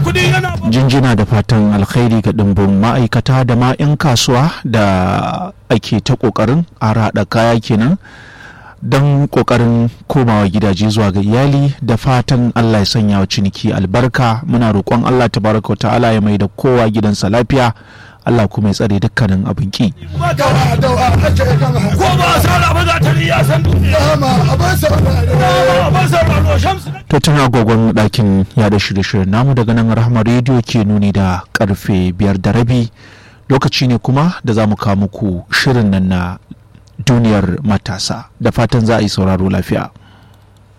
kudi yana jinjina da fatan alkhairi ga ɗimbin ma'aikata da ma 'yan kasuwa da ake ta ƙoƙarin a haɗa kaya kenan don ƙoƙarin komawa gidaje zuwa ga iyali da fatan allah ya sanya wa ciniki albarka muna roƙon allah tabaraka wa ta'ala ya mai da kowa gidansa lafiya allah kuma ya tsare dukkanin abin ki dawa dawa ake gama ko ba a sa ba za ta ya san duniya dama abin saurare ba ba sauraro shamsu to tun agogon ɗakin yada shirye-shiryen namu daga nan rahama rediyo ke nuni da karfe biyar da rabi lokaci ne kuma da za mu kawo muku shirin nan na duniyar matasa da fatan za a yi sauraro lafiya